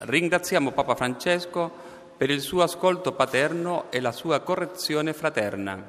Ringraziamo Papa Francesco per il suo ascolto paterno e la sua correzione fraterna,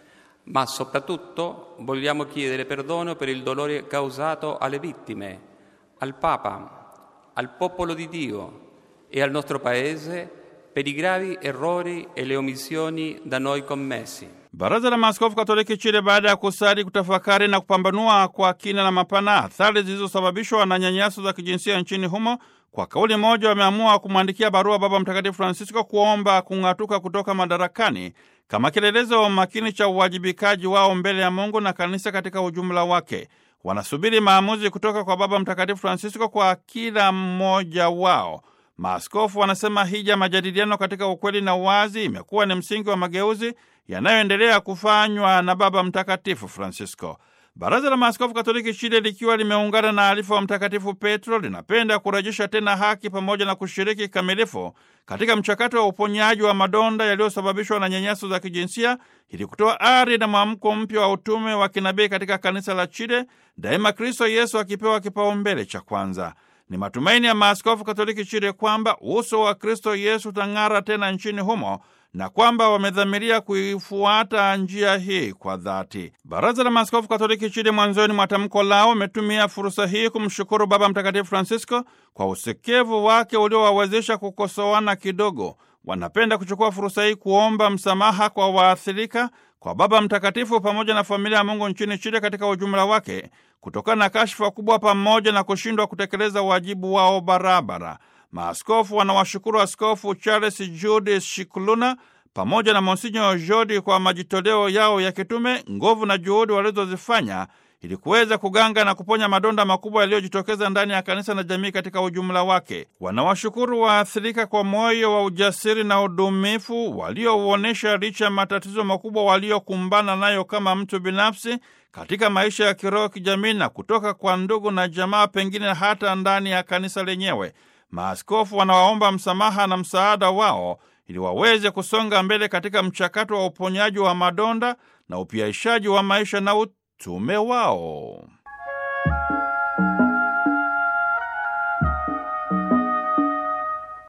ma soprattutto vogliamo chiedere perdono per il dolore causato alle vittime, al Papa, al popolo di Dio e al nostro Paese per i gravi errori e le omissioni da noi commessi. Baraza la Maaskofu Katoliki Chile, baada ya kusali, kutafakari na kupambanua kwa kina na mapana athari zilizosababishwa na nyanyaso za kijinsia nchini humo, kwa kauli moja wameamua kumwandikia barua Baba Mtakatifu Francisco kuomba kung'atuka kutoka madarakani kama kielelezo makini cha uwajibikaji wao mbele ya Mungu na kanisa katika ujumla wake. Wanasubiri maamuzi kutoka kwa Baba Mtakatifu Francisco kwa kila mmoja wao. Maaskofu wanasema hija majadiliano katika ukweli na uwazi imekuwa ni msingi wa mageuzi yanayoendelea kufanywa na Baba Mtakatifu Francisco. Baraza la Maaskofu Katoliki Chile likiwa limeungana na alifa wa Mtakatifu Petro linapenda kurejesha tena haki pamoja na kushiriki kikamilifu katika mchakato wa uponyaji wa madonda yaliyosababishwa na nyanyaso za kijinsia ili kutoa ari na mwamko mpya wa utume wa kinabii katika kanisa la Chile, daima Kristo Yesu akipewa kipaumbele cha kwanza. Ni matumaini ya maaskofu Katoliki Chile kwamba uso wa Kristo Yesu utang'ara tena nchini humo na kwamba wamedhamiria kuifuata njia hii kwa dhati. Baraza la Maaskofu Katoliki Chile mwanzoni mwa tamko lao wametumia fursa hii kumshukuru Baba Mtakatifu Francisco kwa usikivu wake uliowawezesha kukosoana kidogo. Wanapenda kuchukua fursa hii kuomba msamaha kwa waathirika, kwa Baba Mtakatifu pamoja na familia ya Mungu nchini Chile katika ujumla wake, kutokana na kashfa kubwa pamoja na kushindwa kutekeleza wajibu wao barabara. Maaskofu wanawashukuru Askofu Charles Jude Shikuluna pamoja na Monsinyo Jodi kwa majitoleo yao ya kitume, nguvu na juhudi walizozifanya ili kuweza kuganga na kuponya madonda makubwa yaliyojitokeza ndani ya kanisa na jamii katika ujumla wake. Wanawashukuru waathirika kwa moyo wa ujasiri na udumifu waliouonyesha licha ya matatizo makubwa waliokumbana nayo kama mtu binafsi katika maisha ya kiroho, kijamii na kutoka kwa ndugu na jamaa, pengine hata ndani ya kanisa lenyewe. Maaskofu wanawaomba msamaha na msaada wao ili waweze kusonga mbele katika mchakato wa uponyaji wa madonda na upiaishaji wa maisha na utume wao.